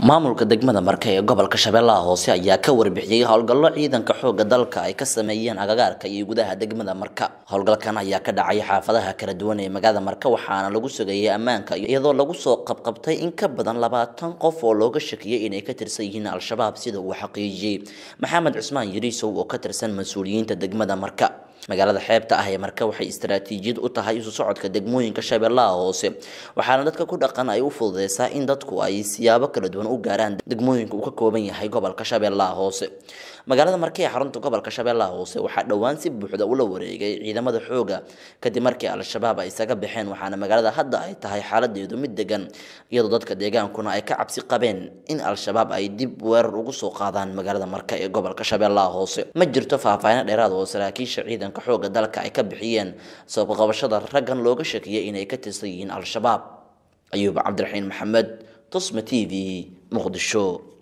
maamulka degmada marka ee gobolka shabeellaha hoose ayaa ka warbixiyey howlgallo ciidanka xooga dalka ay ka sameeyeen agagaarka iyo gudaha degmada marka howlgalkan ayaa ka dhacay xaafadaha kala duwan ee magaalada marka waxaana lagu sugayay ammaanka iyadoo lagu soo qabqabtay in ka badan labaatan qof oo looga shakiyey inay ka tirsan yihiin al-shabaab sida uu xaqiijiyey maxamed cusmaan yariisow oo ka tirsan mas-uuliyiinta degmada marka magaalada xeebta ah ee marka waxay istaraatiijiyad u tahay isu socodka degmooyinka shabeellaha hoose waxaana dadka ku dhaqan ay u fududeysaa in dadku ay siyaabo kala duwan u gaaraan degmooyinka uu ka kooban yahay gobolka shabeellaha hoose magaalada marka ee xarunta gobolka shabeellaha hoose waxaa dhowaan si buuxda ula wareegay ciidamada xooga kadib markii al-shabaab ay isaga baxeen waxaana magaalada hadda ay tahay xaaladeedu mid degan iyadoo dadka deegaankuna ay ka cabsi qabeen in al-shabaab ay dib weerar ugu soo qaadaan magaalada marka ee gobolka shabeellaha hoose ma jirto faahfaahin dheeraad oo saraakiisha ciidanka xooga dalka ay ka bixiyeen sabab qabashada raggan looga shakiyay inay ka tirsan yihiin al-shabaab ayuub cabdiraxiin maxamed tusma t v muqdisho